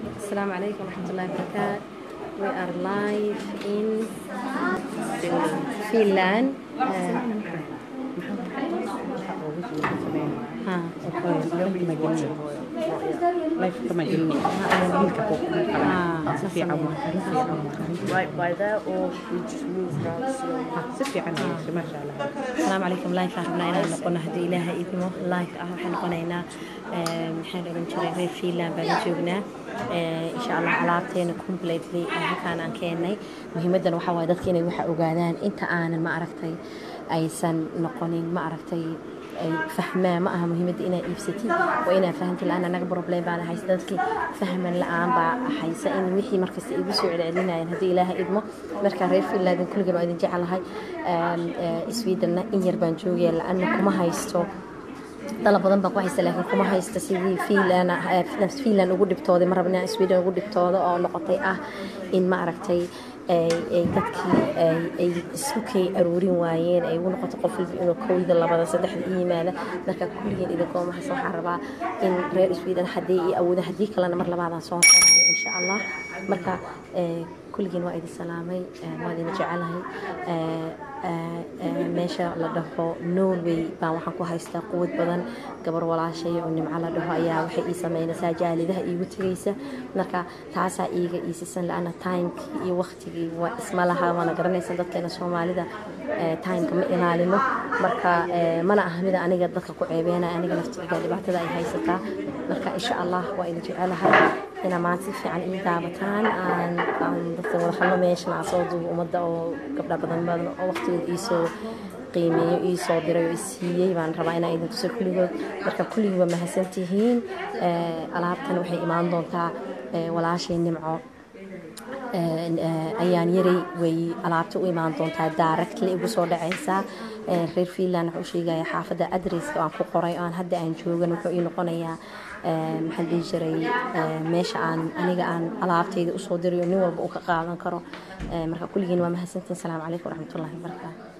Assalamu alaikum warahmatullahi wabarakatuh. We are live in Finland. Uh, ha. Ah, si fiican waa karin fiican waa karin Right by there, or we just move around slowly? Ah, si fiican ayay maasha allah asalaamu calaykum live aan rabnaa inaan noqono haddii ilaaha idmo live ah waxaan noqonaynaa eh, maxaan oran jiray reer finland baan la joognaa Eh, insha allah alaabteena completely eh, halkaan aan keennay muhiimadan waxaa waaye dadka inay waxa ogaadaan inta aanan ma aragtay aysan noqonin ma aragtay ay fahmaan ma aha muhiimadda inaad iibsatid waa inaad fahamtid la-aan anaga problem baana haysta dadkii fahman la-aan baa haysa in wixii markasta igu soo celcelinayaan haddii ilaaha idmo markaa reer finland kulligan waa idin jecelahay sweedenna in yar baan joogaya la-ana kuma haysto dalab badan baan ku haysta laakiin kuma haysta sidii finland finland ugu dhibtooday ma rabna sweden ugu dhibtooda oo noqotay ah in ma aragtay ay ay dadkii ay ay isku kay aruurin waayeen ay ugu noqoto qof walba inuu kowda labada saddexda i yimaada marka kulligeen idinkoo mahadsan waxaan rabaa in reer sweden haddii iyo awooda haddii kalena mar labaadaan soo qoraayo insha allah marka eh, kulligeen waa idin salaamay eh, waa idin jecelahay Eh, eh, eh, meesha la dhaho norway baan waxaan ku haystaa quwad badan gabar walaashay oo nimco la dhaho ayaa waxay ii sameynaysaa jaalidaha iigu tegaysa marka taasaa iiga iisisan la-ana timekii iyo waqtigii waa isma laha waana garanaysa dadkeena soomaalida eh, timeka ma ilaalino marka eh, mana aha mida aniga dadka ku ceebeynaya aniga laftiga dhibaatada ay haysataa marka insha allah waa idin jecelahay inaa maanta si fiican ii daabataan aan aan dadka wada hadlo meeshan aan soo duubo ummadda oo gabdha badan badan oo waqtigooda iisoo qiimeeyo iisoo diray oo isiiyey baan rabaa inaa idin tuso kulligood marka kulligii waa mahadsantihiin Eh, alaabtan waxay imaan doontaa eh, walaashay nimco Eh, eh, ayaan yaray way alaabta u imaan doontaa directly igu soo dhacaysaa Eh, reer finland wuxuu sheegaya xaafadda adresska aan ku qoray oo aan hadda aan joogan wuxuu ii noqonayaa eh, maxaan dhihi jiray eh, meesha aan aniga aan alaabtayda usoo dirayo nin walba uu ka qaadan karo Eh, marka kulligiin waa mahadsantiin salaamu calaykum waraxmatullahi wabarakaatu